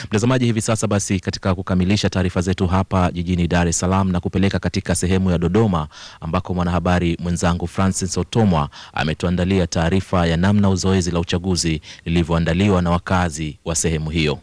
Mtazamaji, hivi sasa basi, katika kukamilisha taarifa zetu hapa jijini Dar es Salaam na kupeleka katika sehemu ya Dodoma ambako mwanahabari mwenzangu Francis Otomwa ametuandalia taarifa ya namna zoezi la uchaguzi lilivyoandaliwa na wakazi wa sehemu hiyo.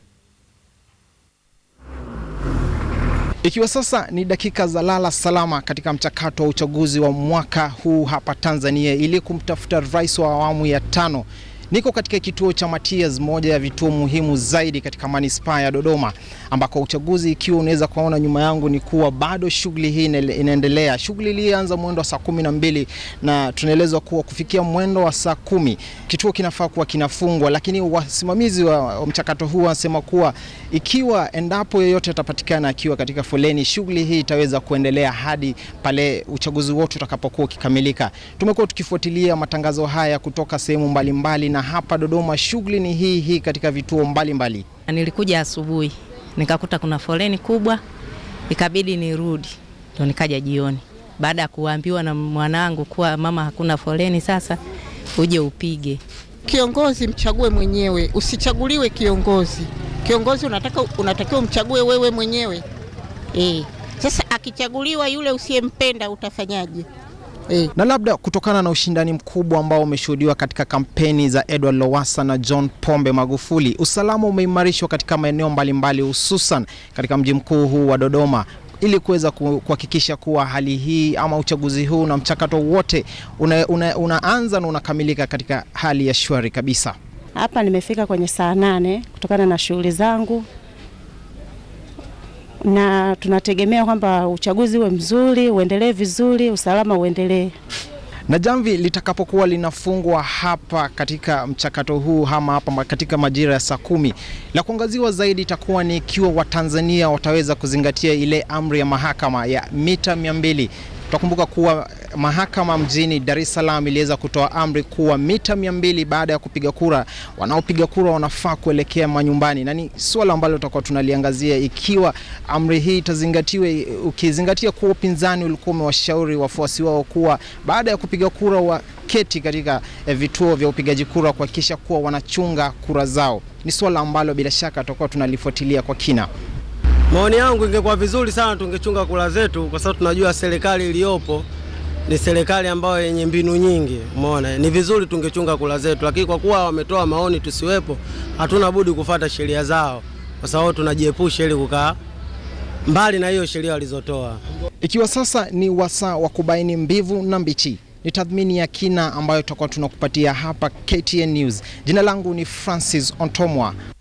Ikiwa sasa ni dakika za lala salama katika mchakato wa uchaguzi wa mwaka huu hapa Tanzania ili kumtafuta rais wa awamu ya tano. Niko katika kituo cha Matias, moja ya vituo muhimu zaidi katika manispaa ya Dodoma, ambako uchaguzi, ikiwa unaweza kuona nyuma yangu, ni kuwa bado shughuli hii inaendelea. Shughuli ilianza mwendo wa saa kumi na mbili na tunaelezwa kuwa kufikia mwendo wa saa kumi kituo kinafaa kuwa kinafungwa, lakini wasimamizi wa mchakato huu wanasema kuwa ikiwa endapo yeyote atapatikana akiwa katika foleni, shughuli hii itaweza kuendelea hadi pale uchaguzi wote utakapokuwa ukikamilika. Tumekuwa tukifuatilia matangazo haya kutoka sehemu mbalimbali na hapa Dodoma shughuli ni hii hii katika vituo mbalimbali. Nilikuja asubuhi nikakuta kuna foleni kubwa, ikabidi nirudi, ndo nikaja jioni baada ya kuambiwa na mwanangu kuwa mama, hakuna foleni, sasa uje upige. Kiongozi mchague mwenyewe, usichaguliwe kiongozi. Kiongozi unataka unatakiwa umchague wewe mwenyewe e. Sasa akichaguliwa yule usiyempenda utafanyaje? E. Na labda kutokana na ushindani mkubwa ambao umeshuhudiwa katika kampeni za Edward Lowassa na John Pombe Magufuli, usalama umeimarishwa katika maeneo mbalimbali, hususan katika mji mkuu huu wa Dodoma ili kuweza kuhakikisha kuwa hali hii ama uchaguzi huu na mchakato wote una, una, unaanza na unakamilika katika hali ya shwari kabisa. Hapa nimefika kwenye saa nane kutokana na shughuli zangu na tunategemea kwamba uchaguzi uwe mzuri, uendelee vizuri, usalama uendelee. Na jamvi litakapokuwa linafungwa hapa katika mchakato huu ama hapa katika majira ya saa kumi, la kuangaziwa zaidi itakuwa ni ikiwa Watanzania wataweza kuzingatia ile amri ya mahakama ya mita mia mbili. Tutakumbuka kuwa mahakama mjini Dar es Salaam iliweza kutoa amri kuwa mita mia mbili baada ya kupiga kura, wanaopiga kura wanafaa kuelekea manyumbani, na ni suala ambalo tutakuwa tunaliangazia ikiwa amri hii itazingatiwa, ukizingatia kuwa upinzani ulikuwa umewashauri wafuasi wao kuwa baada ya kupiga kura waketi katika eh, vituo vya upigaji kura kuhakikisha kuwa wanachunga kura zao. Ni suala ambalo bila shaka tutakuwa tunalifuatilia kwa kina. Maoni yangu ingekuwa vizuri sana tungechunga kura zetu, kwa sababu tunajua serikali iliyopo ni serikali ambayo yenye mbinu nyingi. Umeona, ni vizuri tungechunga kura zetu, lakini kwa kuwa wametoa maoni tusiwepo, hatuna budi kufata sheria zao, kwa sababu tunajiepusha ili kukaa mbali na hiyo sheria walizotoa. Ikiwa sasa ni wasaa wa kubaini mbivu na mbichi, ni tathmini ya kina ambayo tutakuwa tunakupatia hapa KTN News. Jina langu ni Francis Ontomwa.